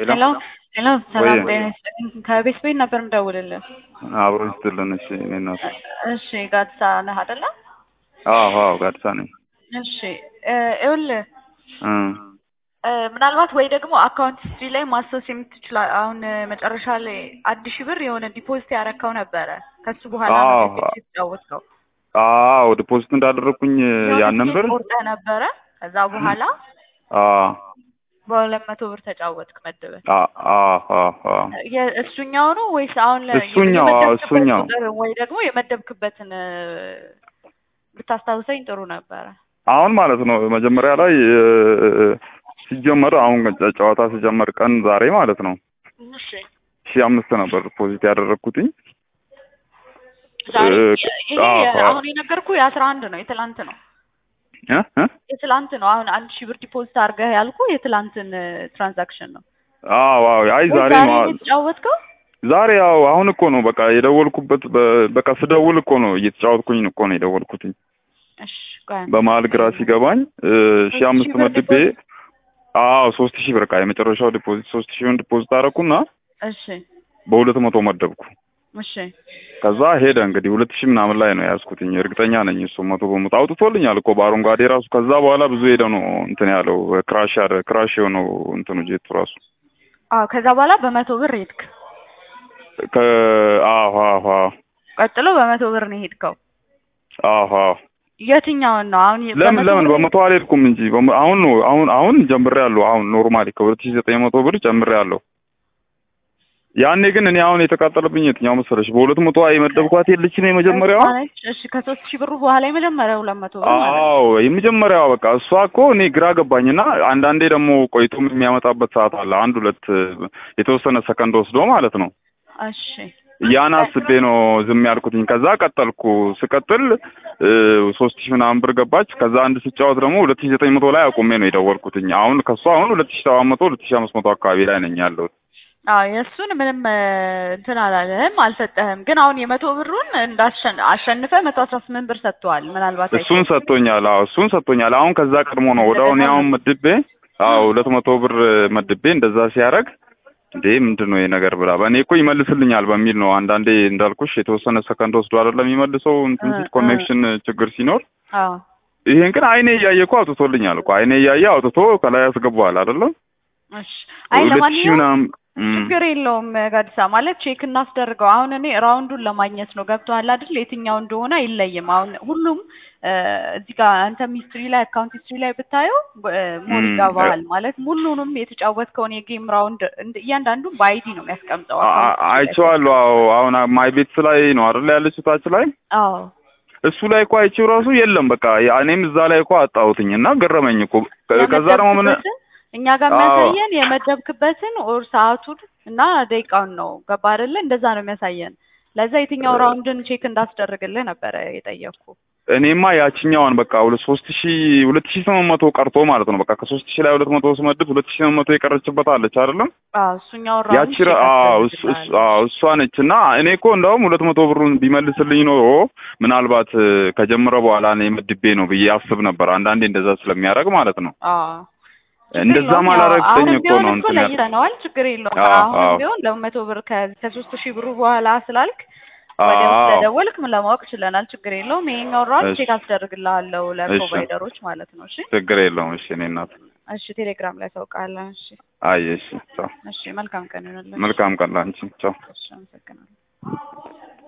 ሄሎ ሄሎ፣ ሰላም ጤና ይስጥልኝ። ከቤት ቤት ነበር የምደውልልህ። አብሮ ይስጥልን። እሺ እኔ እናት እሺ፣ ጋድሳ ነህ አይደለ? አዎ አዎ፣ ጋድሳ ነኝ። እሺ፣ ይኸውልህ እ ምናልባት ወይ ደግሞ አካውንት ሂስትሪ ላይ ማሰስ የምትችላ አሁን መጨረሻ ላይ አንድ ሺህ ብር የሆነ ዲፖዚት ያረከው ነበረ። ከሱ በኋላ ነው አዎ። ቴክስ የተጫወትከው። አዎ ዲፖዚት እንዳደረግኩኝ ያንን ብር ቆርጠህ ነበረ። ከዛ በኋላ አ በሁለት መቶ ብር ተጫወትክ መደበል። አ አ አ አ የ- እሱኛው ነው ወይስ አሁን ለ- እሱኛው፣ አዎ፣ የመደብክበት እሱኛው። ቁጥር ወይ ደግሞ የመደብክበትን እ፣ ብታስታውሰኝ ጥሩ ነበረ። አሁን ማለት ነው መጀመሪያ ላይ እ፣ ሲጀመር አሁን ጨ- ጨዋታ ሲጀመር ቀን ዛሬ ማለት ነው እሺ ሺህ አምስት ነበር ዲፖዚት ያደረግኩትኝ ዛሬ እ፣ ይሄ አዎ፣ አዎ። አሁን የነገርኩ የአስራ አንድ ነው የትላንት ነው እ እ የትላንት ነው። አሁን አንድ ሺህ ብር ዲፖዚት አድርገህ ያልኩ የትላንትን ትራንዛክሽን ነው። አዎ አዎ። አይ ወይ ዛሬ ዛሬ ነው ነው የተጫወትከው? ዛሬ ያው አሁን እኮ ነው በቃ የደወልኩበት በ- በቃ ስደውል እኮ ነው እየተጫወትኩኝ እኮ ነው የደወልኩትኝ። እሺ ቆይ አንዴ። በመሀል ግራ ሲገባኝ እ፣ ሺህ ሶስት አምስት ሺህ ብር መድቤ አዎ ሶስት ሺህ ብር በቃ የመጨረሻው ዲፖዚት ሶስት ሺህን ዲፖዚት አደረኩና እሺ በሁለት መቶ መደብኩ። እሺ ከዛ ሄደ እንግዲህ ሁለት ሺህ ምናምን ላይ ነው የያዝኩትኝ። እርግጠኛ ነኝ እሱ መቶ በመቶ አውጥቶልኛል እኮ በአረንጓዴ ራሱ። ከዛ በኋላ ብዙ ሄደ ነው እንትን ያለው ክራሽ ያደ ክራሽ የሆነው እንትኑ ጄቱ ራሱ አዎ ከዛ በኋላ በመቶ ብር ሄድክ። ከ አዎ አዎ አዎ ቀጥሎ በመቶ ብር ነው የሄድከው። አዎ አዎ የትኛውን ነው አሁን የ- ለምን በመቶ ለምን ብር በመቶ አልሄድኩም እንጂ በመ- አሁን ነው አሁን አሁን ጀምሬያለሁ። አሁን ኖርማሊ ከሁለት ሺህ ዘጠኝ መቶ ብር ጨምሬያለሁ። ያኔ ግን እኔ አሁን የተቃጠለብኝ የትኛው መሰለሽ? በሁለት መቶ የመደብኳት የለች ነው የመጀመሪያዋ። ነች። እሺ ከሶስት ሺህ ብሩ በኋላ የመጀመሪያ ሁለት መቶ ብር ማለት ነው። አዎ የመጀመሪያዋ በቃ እሷ እኮ እኔ ግራ ገባኝና አንዳንዴ ደግሞ ቆይቶም የሚያመጣበት ሰዓት አለ። አንድ ሁለት የተወሰነ ሰከንድ ወስዶ ማለት ነው። እሺ ያን አስቤ ነው ዝም ያልኩትኝ። ከዛ ቀጠልኩ። ስቀጥል ሶስት ሺህ ምናምን ብር ገባች። ከዛ አንድ ስጫወት ደግሞ ሁለት ሺህ ዘጠኝ መቶ ላይ አቁሜ ነው የደወልኩትኝ። አሁን ከእሷ አሁን ሁለት ሺህ ሰባት መቶ ሁለት ሺህ አምስት መቶ አካባቢ ላይ ነኝ ያለሁት። አዎ የእሱን ምንም እ፣ እንትን አላለህም አልሰጠህም። ግን አሁን የመቶ ብሩን እንዳሸን አሸንፈ መቶ አስራ ስምንት ብር ሰጥተዋል። ምናልባት እሱን ሰጥቶኛል። አዎ እሱን ሰጥቶኛል። አሁን ከዛ ቀድሞ ነው ወደ አሁን ያውን መድቤ አዎ ሁለት መቶ ብር መድቤ እንደዛ ሲያደርግ እንዴ ምንድን ነው ይሄ ነገር ብላ በእኔ እኮ ይመልስልኛል በሚል ነው። አንዳንዴ እንዳልኩሽ የተወሰነ ሰከንድ ወስዶ አይደለም የሚመልሰው እንትን ሲል እ፣ ኮኔክሽን ችግር ሲኖር አዎ ይሄን ግን አይኔ እያየ እኮ አውጥቶልኛል እኮ አይኔ እያየ አውጥቶ ከላይ ያስገባዋል አይደለም እሺ አይ ሁለት ሺህ ለማንኛውም ምናምን እም፣ ችግር የለውም ጋዲሳ ማለት ቼክ እናስደርገው። አሁን እኔ ራውንዱን ለማግኘት ነው ገብቶሃል አይደል? የትኛው እንደሆነ አይለይም። አሁን ሁሉም እ፣ እዚህ ጋር አንተም ሂስትሪ ላይ አካውንት ሂስትሪ ላይ ብታየው እ፣ ሞር እም፣ ይገባሃል ማለት ሙሉንም የተጫወትከውን የጌም ራውንድ እንደ- እያንዳንዱን በአይዲ ነው የሚያስቀምጠው አ- አካውንት አ- ሂስትሪ ላይ አይቼዋለሁ። አዎ አሁን ማይ ቤትስ ላይ ነው አይደል ያለችው ታች ላይ አዎ እሱ ላይ እኮ አይቼው ራሱ የለም በቃ ያ- እኔም እዛ ላይ እኮ አጣሁትኝ እና ገረመኝ እኮ ከ- ከዛ ደግሞ ምን የመደብክበትን እኛ ጋር አዎ የሚያሳየን የመደብክበትን ኦር ሰዓቱን እና ደቂቃውን ነው ገባ አይደለ? እንደዛ ነው የሚያሳየን። ለዛ የትኛው ራውንድን ቼክ እንዳስደርግልህ ነበረ የጠየቅኩ። እኔማ ያችኛዋን በቃ ሁለት ሶስት ሺህ ሁለት ሺህ ስምንት መቶ ቀርቶ ማለት ነው በቃ ከሶስት ሺህ ላይ ሁለት መቶ ስመድብ ሁለት ሺህ ስምንት መቶ የቀረችበት አለች አይደለም አዎ እሱኛውን ራውንድ ያቺ ቼክ ራ- አዎ እሱ- እሱ- አስደርግልሃለሁ። አዎ እሷ ነች እና እኔ እኮ እንደውም ሁለት መቶ ብሩን ቢመልስልኝ ኖሮ ምናልባት እ፣ ከጀመረ በኋላ እኔ መድቤ ነው ብዬ አስብ ነበር። አንዳንዴ እንደዛ ስለሚያደርግ ማለት ነው። አዎ ችግር እንደዛ የለውም። ያው ማላረግጠኝ አሁንም እኮ ቢሆን ነው እኮ እንትን ያልኩት። ለይተነዋል። ችግር የለውም። አዎ አሁንም አዎ ቢሆን ለመቶ ብር ከ- ከሶስት ሺህ ብሩ በኋላ ስላልክ ወዲያው አዎ ስለደወልክ ምን ለማወቅ ችለናል። ችግር የለውም። ይሄኛውን ራውንድ እሺ ቼክ አስደርግልሃለሁ እሺ ለፕሮቫይደሮች ማለት ነው። እሺ ችግር የለውም። እሺ እኔ እናት እሺ፣ ቴሌግራም ላይ ታውቃለህ። እሺ አይ እሺ ቻው። እሺ፣ መልካም ቀን ይሁንልህ። መልካም ቀን ላንቺ ቻው። እሺ፣ አመሰግናለሁ።